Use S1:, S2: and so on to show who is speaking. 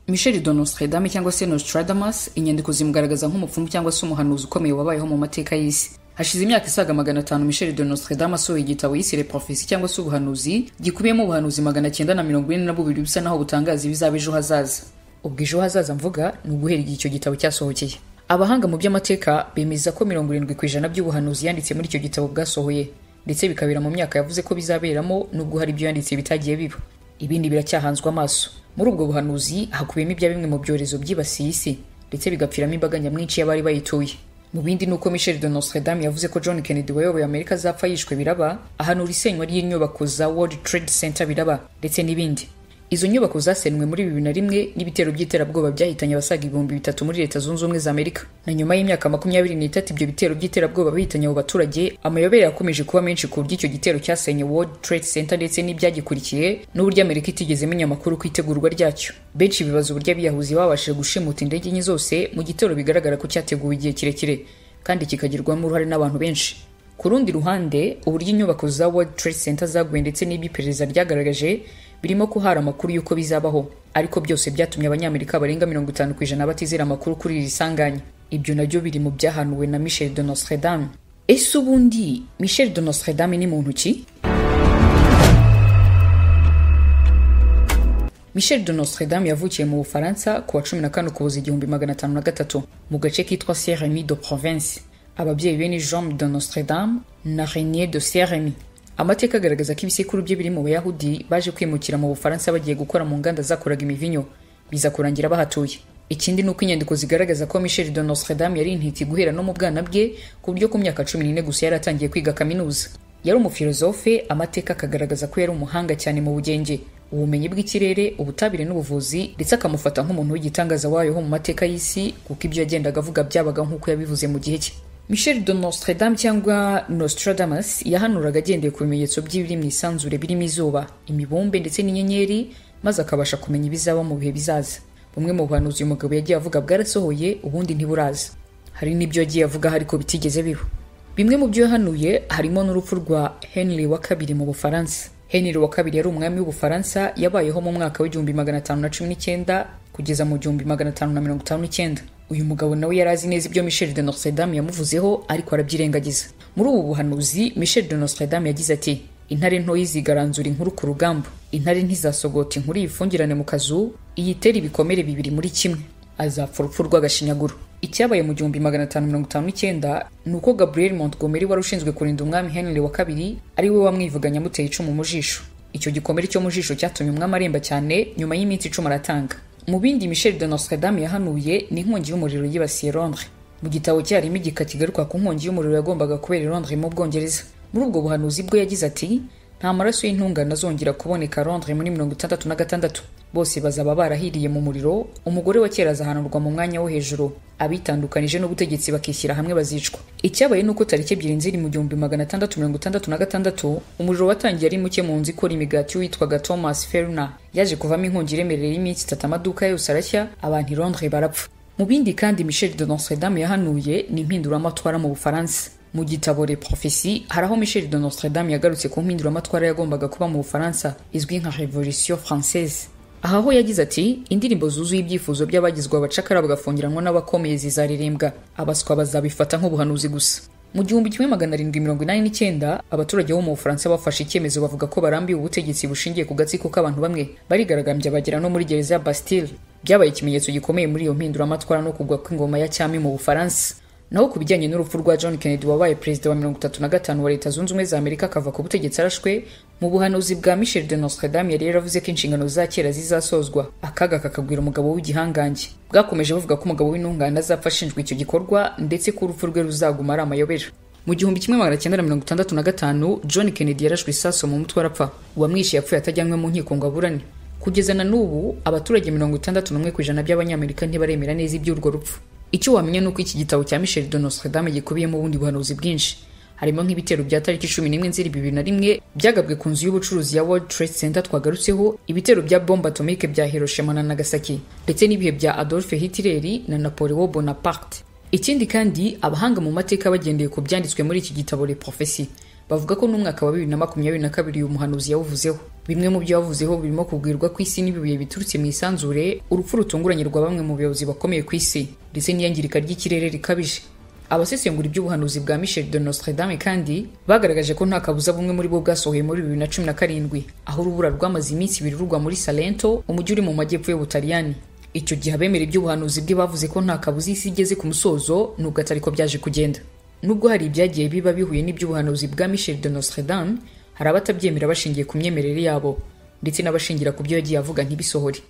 S1: michel de nostradame cyangwa se nostradamus inyandiko zimugaragaza nk'umupfumu cyangwa se umuhanuzi ukomeye wabayeho mu mateka y'isi hashize imyaka isaga magana atanu michel de nostradame asohoye igitabo yisire profesi cyangwa se ubuhanuzi gikubiyemo ubuhanuzi magana cyenda na mirongo ine na bubiri bisa naho butangaza ibizaba ejo hazaza ubwo ejo hazaza mvuga ni uguhera igihe icyo gitabo cyasohokeye abahanga mu by'amateka bemeza ko mirongo irindwi ku ijana by'ubuhanuzi yanditse muri icyo gitabo bwasohoye ndetse bikabera mu myaka yavuze ko bizaberamo nubwo hari ibyo yanditse bitagiye biba ibindi biracyahanzwe amaso muri ubwo buhanuzi hakubiyemo ibya bimwe mu byorezo byibasiye isi ndetse bigapfiramo imbaga nyamwinshi y'abari bayituye mu bindi ni uko michel de nostradame yavuze ko john kennedy wayoboye amerika azapfa yishwe biraba ahanura isenywa ry'inyubako za world trade center biraba ndetse n'ibindi izo nyubako zasenywe muri bibiri na rimwe n'ibitero by'iterabwoba byahitanye abasaga ibihumbi bitatu muri leta zunze ubumwe za amerika na nyuma y'imyaka makumyabiri n'itatu ibyo bitero by'iterabwoba bihitanye abo baturage amayobera yakomeje kuba menshi ku buryo icyo gitero cyasenye world trade center ndetse n'ibyagikurikiye n'uburyo amerika itigeze imenya amakuru ku itegurwa ryacyo benshi bibaza uburyo abiyahuzi babashije gushimuta indege enye zose mu gitero bigaragara ko cyateguwe igihe kirekire kandi kikagirwamo uruhare n'abantu benshi ku rundi ruhande uburyo inyubako za world trade center zaguye ndetse n'iby'iperereza ryagaragaje birimo ko hari amakuru y'uko bizabaho ariko byose byatumye abanyamerika barenga mirongo itanu ku ijana batizera amakuru kuri iri sanganya ibyo nabyo biri mu byahanuwe na michel de nostradame ese ubundi michel de nostradame ni muntu ki michel de nostradame yavukiye mu bufaransa ku wa cumi na kane ukuboza igihumbi magana atanu na gatatu mu gace kitwa sierremi de province ababyeyi be ni jean de nostradame na renier de sierremi amateka agaragaza ko ibisekuru bye biri mu bayahudi baje kwimukira mu bufaransa bagiye gukora mu nganda zakoraga imivinyo biza kurangira bahatuye ikindi ni uko inyandiko zigaragaza ko michel de nostradame yari intiti guhera no mu bwana bwe ku buryo ku myaka cumi n'ine gusa yari atangiye kwiga kaminuza yari umufilozofe amateka akagaragaza ko yari umuhanga cyane mu bugenge ubumenyi bw'ikirere ubutabire n'ubuvuzi ndetse akamufata nk'umuntu w'igitangaza wayo mu mateka y'isi kuko ibyo yagendaga avuga byabaga nk'uko yabivuze mu gihe cye michel de nostradame cyangwa nostradamus yahanuraga agendeye ku bimenyetso by'ibiri mu isanzure birimo izuba imibumbe ndetse n'inyenyeri maze akabasha kumenya ibizaba mu bihe bizaza bumwe mu buhanuzi uyu mugabo yagiye avuga bwarasohoye ubundi ntiburaza hari n'ibyo yagiye avuga ariko bitigeze biba bimwe mu byo yahanuye harimo n'urupfu rwa henry wa kabiri mu bufaransa henry wa kabiri yari umwami w'ubufaransa yabayeho mu mwaka w'igihumbi magana atanu na cumi n'icyenda kugeza mu gihumbi magana atanu na mirongo itanu n'icyenda uyu mugabo nawe yari azi neza ibyo michel de nostradame yamuvuzeho ariko arabyirengagiza muri ubu buhanuzi michel de nostradame yagize ati intare ntoyi zigaranzura inkuru ku rugamba intare ntizasogota inkuru yifungirane mu kazu iyitere ibikomere bibiri muri kimwe azapfa urupfu rw'agashinyaguro icyabaye mu gihumbi magana atanu mirongo itanu n'icyenda ni uko gabriel montgomery wari ushinzwe kurinda umwami henry wa kabiri ari we wamwivuganye amuteye icumu mu jisho icyo gikomere cyo mu jisho cyatumye umwami aremba cyane nyuma y'iminsi icumi aratanga mu bindi michel de nostradame yahanuye ni inkongi y'umuriro yibasiye londres mu gitabo cye harimo igika kigaruka ku nkongi y'umuriro yagombaga kubera londres mu bwongereza muri ubwo buhanuzi bwe yagize ati nta maraso y'intungane azongera kuboneka londres muri mirongo itandatu na gatandatu bose bazaba barahiriye mu muriro umugore wa kera azahanurwa mu mwanya wo hejuru abitandukanije n'ubutegetsi bakishyira hamwe bazicwa icyabaye nuko tariki ebyiri nziri mu gihumbi magana atandatu mirongo itandatu na gatandatu umuriro watangiye ari muke mu nzu ikora imigati witwaga thomas ferna yaje kuvamo inkongi iremerera y'iminsi itatu amaduka yose arashya abantu i londres barapfa mu bindi kandi michel de nostradame yahanuye ni impinduramatwara mu bufaransa mu gitabo le profesi hari aho michel de nostradame yagarutse ku mpinduramatwara yagombaga kuba mu bufaransa izwi nka revolution française aha ho yagize ati indirimbo zuzuye ibyifuzo by'abagizwe abacakara bagafungiranwa n'abakomeye zizaririmbwa abaswa bazabifata nk'ubuhanuzi gusa mu gihumbi kimwe magana arindwi mirongo inani n'icyenda abaturage bo mu bufaransa bafashe icyemezo bavuga ko barambiwe ubutegetsi bushingiye ku gatsiko k'abantu bamwe barigaragambya bagera no muri gereza ya bastille byabaye ikimenyetso gikomeye muri iyo mpinduramatwara no kugwa kw'ingoma ya cyami mu bufaransa naho ku bijyanye n'urupfu rwa john kennedy wabaye perezida wa mirongo itatu na gatanu wa leta zunze ubumwe za amerika akava ku butegetsi arashwe mu buhanuzi bwa michel de nostradame yari yaravuze ko inshingano za kera zizasozwa akaga kakabwira umugabo w'igihangange bwakomeje bavuga ko umugabo w'intungane azapfa ashinjwa icyo gikorwa ndetse ko urupfu rwe ruzaguma ari amayobera mu gihumbi kimwe magana cyenda na mirongo itandatu na gatanu john kennedy yarashwe isaso mu mutwe arapfa uwamwishe yapfuye atajyanywe mu nkiko ngo aburane kugeza na n'ubu abaturage mirongo itandatu n'umwe ku ijana by'abanyamerika ntibaremera neza iby'urwo rupfu icyo wamenya ni uko iki gitabo cya michel de nostradame gikubiyemo ubundi buhanuzi bwinshi harimo nk'ibitero bya tariki cumi n'imwe nzeri bibiri na rimwe byagabwe ku nzu y'ubucuruzi ya world trade center twagarutseho ibitero bya bombe atomike bya hiroshima na nagasaki ndetse n'ibihe bya adolphe hitler na napoleon bonaparte ikindi kandi abahanga mu mateka bagendeye ku byanditswe muri iki gitabo le profesi bavuga ko n'umwaka wa bibiri na makumyabiri na kabiri uyu muhanuzi yawuvuzeho bimwe mu byo yavuzeho birimo kubwirwa ko isi n'ibibuye biturutse mu isanzure urupfu rutunguranye rwa bamwe mu bayobozi bakomeye ku isi ndetse n'iyangirika ry'ikirere rikabije abasesengura iby'ubuhanuzi bwa michel de nostredame kandi bagaragaje ko nta kabuza bumwe muri bo bwasohoye muri bibiri na cumi na karindwi aho urubura rwamaze iminsi ibiri rugwa muri salento umujyi uri mu majyepfo y'ubutaliyani icyo gihe abemera iby'ubuhanuzi bwe bavuze ko nta kabuza isi igeze ku musozo nubwo atari ko byaje kugenda nubwo hari ibyagiye biba bihuye n'iby'ubuhanuzi bwa michel de nostredame hari abatabyemera bashingiye ku myemerere yabo ndetse n'abashingira ku byo yagiye avuga ntibisohore